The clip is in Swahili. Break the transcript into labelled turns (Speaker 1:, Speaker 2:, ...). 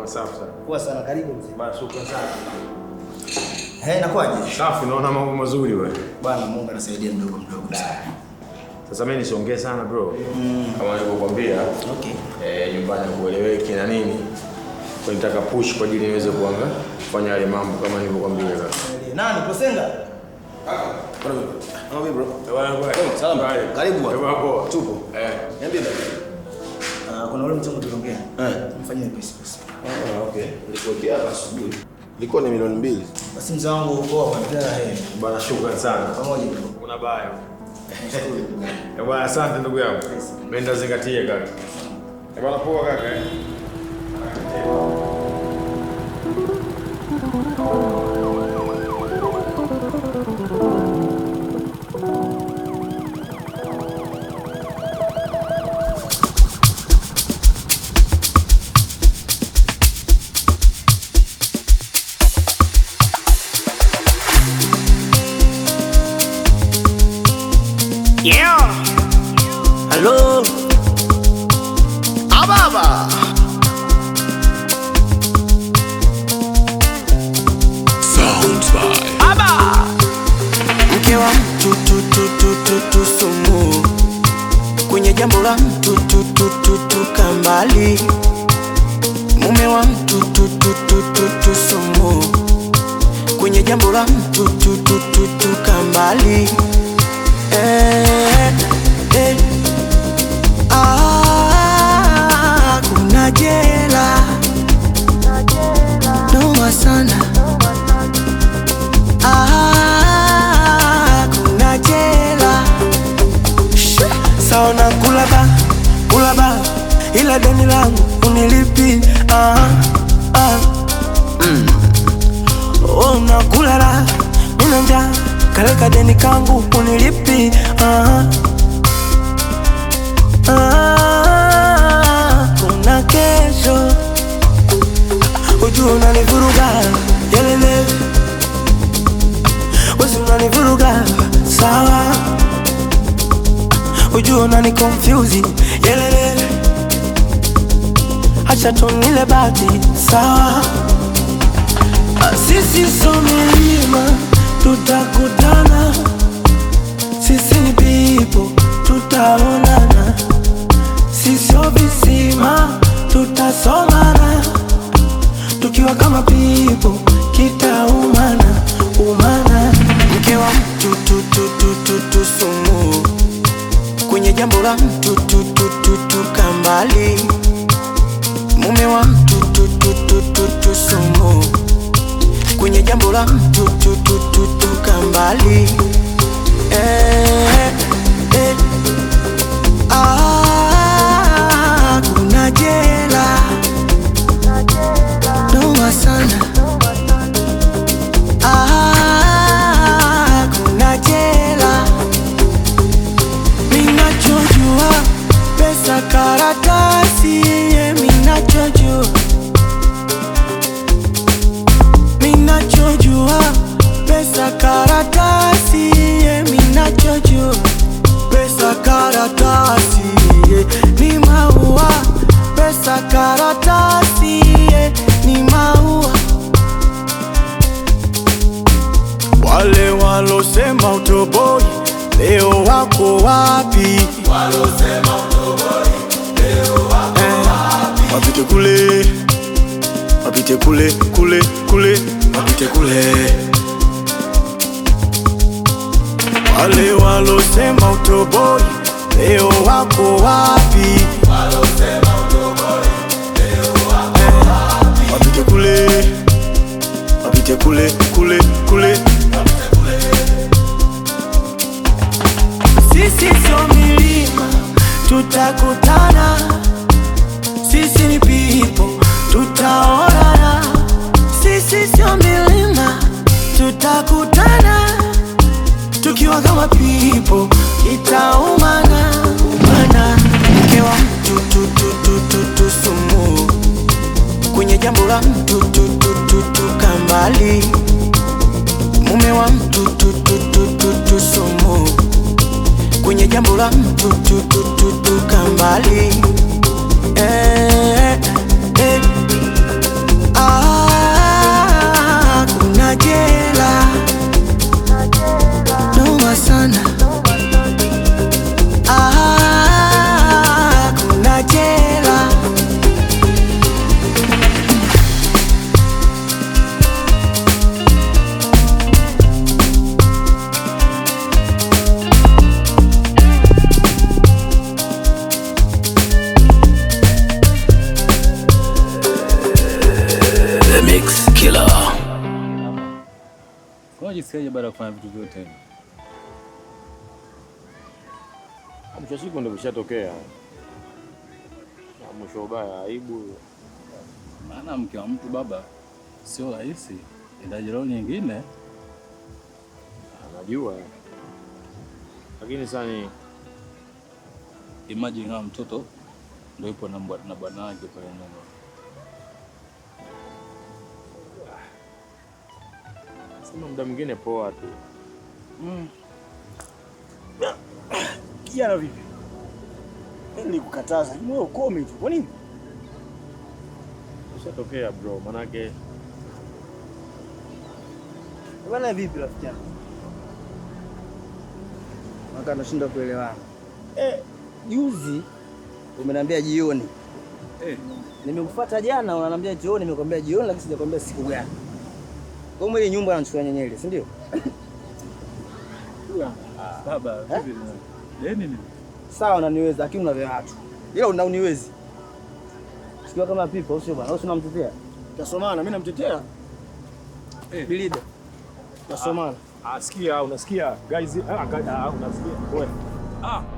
Speaker 1: Poa, safi sana.
Speaker 2: Poa sana, karibu mzee.
Speaker 1: Bana, shukrani sana.
Speaker 2: Eh, nakwaje?
Speaker 1: Safi, naona mambo mazuri wewe.
Speaker 2: Bwana Mungu anasaidia mdogo mdogo sana.
Speaker 1: Sasa mimi nisiongee sana bro. Kama nilivyokuambia,
Speaker 2: Okay.
Speaker 1: eh, nyumbani kueleweki na nini. Kwa nitaka push kwa ajili niweze kuanga kufanya yale mambo kama nilivyokuambia sasa.
Speaker 2: Nani Kosenga?
Speaker 1: Mambo bro.
Speaker 2: Salama. Karibu bwana.
Speaker 1: Bwana poa.
Speaker 2: Tupo.
Speaker 1: Eh.
Speaker 2: Niambie baba. Ah, kuna ule mchongo tuliongea.
Speaker 3: Eh.
Speaker 2: Mfanyie pesa pesa.
Speaker 3: Ah, okay. Nilikuwekea hapa asubuhi. Ilikuwa ni milioni mbili.
Speaker 2: Basi mzee wangu poa kwa mtela eh.
Speaker 1: Bwana shukrani sana.
Speaker 2: Pamoja bro.
Speaker 1: Kuna baya. Eh, bwana asante ndugu yangu. Mimi nitazingatia kaka. Eh, bwana poa kaka. eh.
Speaker 4: Yeah. Hello. Ababa. Sounds by Aba. Mke wa mtu tu tu tu tu tu sumu kwenye jambo la mtu tu tu tu tu kambali mume wa mtu tu tu tu tu tu sumu kwenye jambo la mtu tu tu tu tu kambali eh, eh. Ah, kuna jela noma sana Ah, kuna jela Shh, saona kulaba kulaba ila deni langu unilipi ah, ah. Mm. Oh, nakulala nina njaa kaleka deni kangu unilipi ah, ah. kuna kesho ujua unanivuruga yelele wesi unanivuruga sawa ujua unani confuse yelele acha tunile bati sawa Ah, sisi so milima tutakutana sisi ni pipo tutaonana sisio visima tutasomana tukiwa kama pipo kitaumana umana mke wa mtu tu tu tu tu tu sumu kwenye jambo la mtu tu tu tu tu kambali mume wa mtu tu tu tu tu tu sumu kwenye jambo la mtu tu tu tu tu kambali eh, eh. Ah, kuna jela noma sana Ah, kuna jela minachojua pesa karatasi ye minachojua minachojua pesa karatasi ye minachojua pesa karatasi ye ni maua pesa karatasi ye ni maua wale walosema utoboi leo wako wapi Eh, wapite kule wapite kule kule kule wapite kule wale walosema utoboi leo wako wapi Eh, wapite kule wapite kule kule kule sisi sio milima tutakutana sisi ni pipo tutaonana sisi sio milima tutakutana tukiwa kama pipo itaumana umana mke wa mtu tu tu tu tu tu sumu kwenye jambo la mtu tu tu tu tu kambali mume wa mtu tu tu tu tu tu sumu kwenye jambo la mtu tu tu tu tu kambali eh, eh.
Speaker 5: Unajisikiaje baada ya kufanya vitu vyote hivi?
Speaker 1: Mwisho wa siku ndio vishatokea. Na mwisho ubaya aibu.
Speaker 5: Maana mke wa mtu baba sio rahisi, inahitaji roho nyingine.
Speaker 1: Anajua. Lakini sasa ni
Speaker 5: Imagine kama mtoto ndio yupo na mbwa- na bwana wake pale nyuma.
Speaker 1: sema muda mwingine poa tu.
Speaker 2: Kijana vipi? Mimi nilikukataza, wewe ukome tu. Kwa nini?
Speaker 1: Vishatokea bro, manake
Speaker 2: Bwana vipi rafiki yangu? Maka nashinda kuelewana. Eh, juzi umeniambia jioni.
Speaker 5: Eh,
Speaker 2: Nimekufuata jana unaniambia jioni, nimekwambia jioni lakini sijakwambia siku gani. Kwa hiyo ile nyumba anachukua nyenyele, si ndio?
Speaker 5: baba vipi? Deni nini?
Speaker 2: Sawa unaniweza lakini una vya watu. Ila una uniwezi. Sikiwa kama pipa usio bwana, usio unamtetea. Tasomana, mimi namtetea.
Speaker 5: Eh.
Speaker 2: Bilida. Tasomana.
Speaker 6: Ah, sikia, unasikia guys? Ah, ga- ah, unasikia? Wewe.
Speaker 5: Ah,